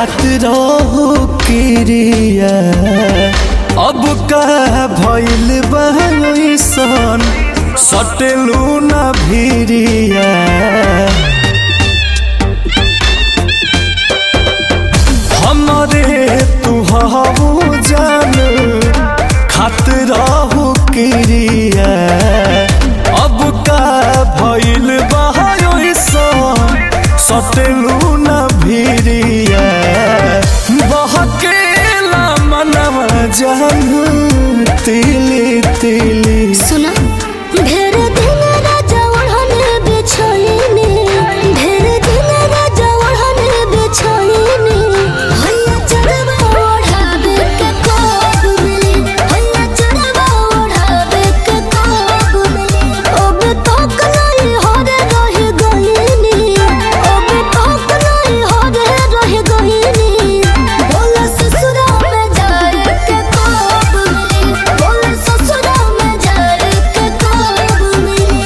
खात रहो क्रिया अब का भइल बहसन सटलू न भिरिया हमरे तू हबू जान खात रहो क्रिया अब का भइल बहसन सटलू न भिरिया बहकेला मनवा जान तिली तिली सुना ढेर दिन राजा ओढ़ने बिछाईने ढेर दिन राजा ओढ़ने बिछाईने हैया चढ़वा ओढ़ावे के कोब मिली हैया चढ़वा ओढ़ावे के कोब मिली अब तक नहीं होरे रह गईनी अब तक नहीं होरे रह गईनी बोला ससुरा में जाए के कोब मिली बोला ससुरा में जाए के कोब मिली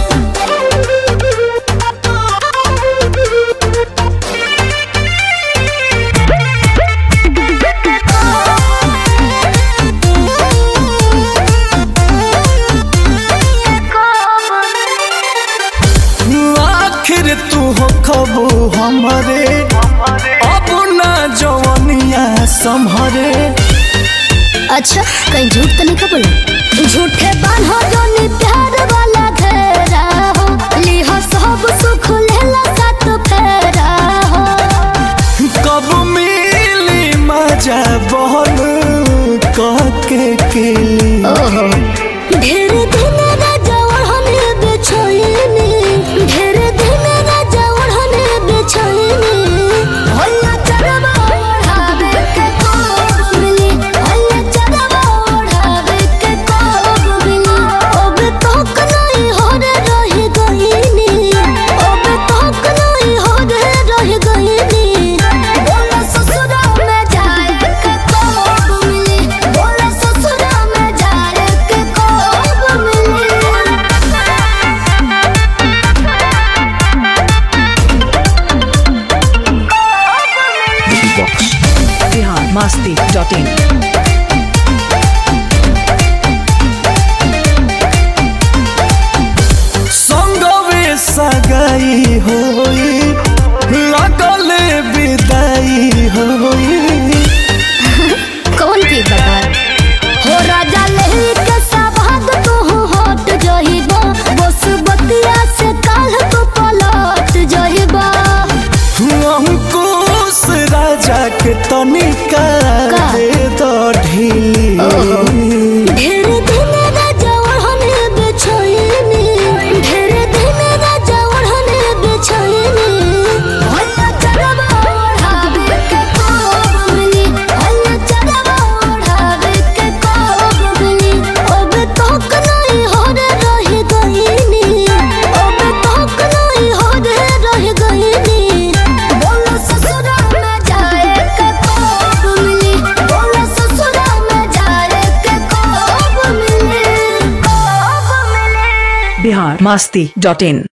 आखिर तू हो खबू हमरे अब ना जवनिया संभरे अच्छा कहीं झूठ तो नहीं बोले झूठे बान्हो जोनी प्यार वाला घेरा हो लिहो सब सुख लेला साथ फेरा हो कब मिली मजा बहन कह के केली ओहो ढेर दिन राजा ओढ़ने बिछाईनी ढेर दिन राजा ओढ़ने बिछाईनी हैया चढ़वा ओढ़ावे के कोब मिली हैया चढ़वा ओढ़ावे के कोब मिली अब तक नहीं होरे रह गईनी अब तक नहीं होरे रह गईनी बोला ससुरा में जाए के कोब मिली बोला ससुरा में जाए के कोब मिली बिहार मस्ती डॉट इन संगवे सगाई होई लगले विदाई होई कौन की बता हो राजा लही के सवाद तू हट जहिबा बस बतिया से काल तू पलट जहिबा अंकुश राजा के तनिका का? दे दो ढीली ढेर दिन राजा ओढ़ने बिछाईनी ढेर दिन राजा ओढ़ने बिछाईनी हैया चढ़वा ओढ़ावे के कोब मिली हैया चढ़वा ओढ़ावे के कोब मिली अब तक नहीं होरे रह गईनी अब तक नहीं होरे रह गईनी बोला ससुरा में जाए के कोब मिली बोला ससुरा में जाए के कोब मिली कोब मिली बिहार मस्ती डॉट इन